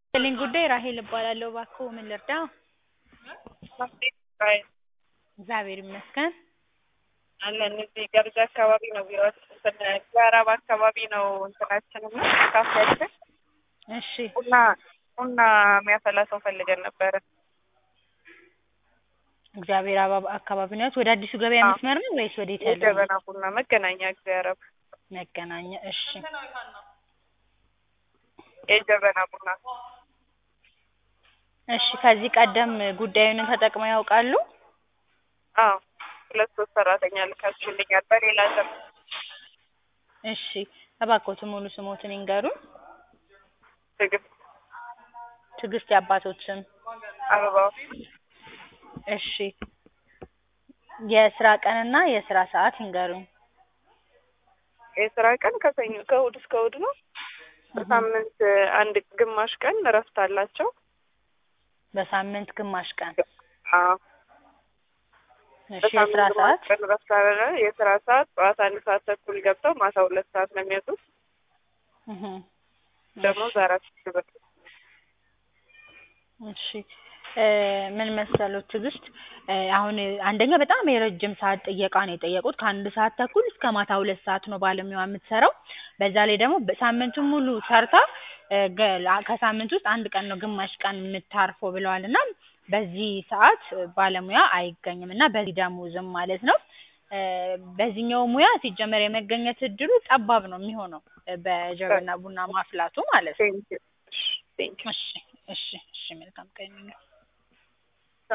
ስልኝ ጉዳይ ራሄል እባላለሁ። እባክዎ ምን ልርዳዎ? እግዚአብሔር ይመስገን። አለን እዚህ ገርጂ አካባቢ ነው ቢሮአችን። እንትን ምዕራብ አካባቢ ነው እንትናችን እና ካፌያችን እሺ ቡና ቡና የሚያፈላ ሰው ፈልገን ነበረ። እግዚአብሔር አበባ አካባቢ ነው። ወደ አዲሱ ገበያ አዎ። መስመር ነው ወይስ ወዴት ያለው? የጀበና ቡና መገናኛ እግዚአብሔር መገናኛ። እሺ የጀበና ቡና እሺ። ከዚህ ቀደም ጉዳዩን ተጠቅመው ያውቃሉ? አዎ ሁለት ሶስት ሰራተኛ ልካችሁልኛል በሌላ ስም እሺ። እባክዎትን ሙሉ ስሞትን ይንገሩን። ትዕግስት ትዕግስት የአባቶት ስም? አበባው እሺ። የስራ ቀንና የስራ ሰዓት ይንገሩኝ። የስራ ቀን ከሰኞ ከእሑድ እስከ እሑድ ነው። በሳምንት አንድ ግማሽ ቀን እረፍት አላቸው። በሳምንት ግማሽ ቀን። አዎ እሺ። በሳምንት የስራ ግማሽ ሰዓት? ቀን እረፍት አለ። የስራ ሰዓት ጠዋት አንድ ሰዓት ተኩል ገብተው ማታ ሁለት ሰዓት ነው የሚወጡት። እህ ደሞዝ አራት ሺህ ብር። እሺ እ ምን መሰሎት ትዕግስት እ አሁን አንደኛ በጣም የረጅም ሰዓት ጥየቃ ነው የጠየቁት። ከአንድ ሰዓት ተኩል እስከ ማታ ሁለት ሰዓት ነው ባለሙያዋ የምትሰራው። በዛ ላይ ደግሞ ሳምንቱን ሙሉ ሰርታ እ ገ ከሳምንት ውስጥ አንድ ቀን ነው ግማሽ ቀን የምታርፈው ብለዋል እና በዚህ ሰዓት ባለሙያ አይገኝም እና በዚህ ደሞዝም ማለት ነው። እ በዚህኛው ሙያ ሲጀመር የመገኘት እድሉ ጠባብ ነው የሚሆነው በጀበና ቡና ማፍላቱ ማለት ነው። ቴንኪው ቴንኪው እሺ እሺ እሺ መልካም ቀን ይሁንልዎ።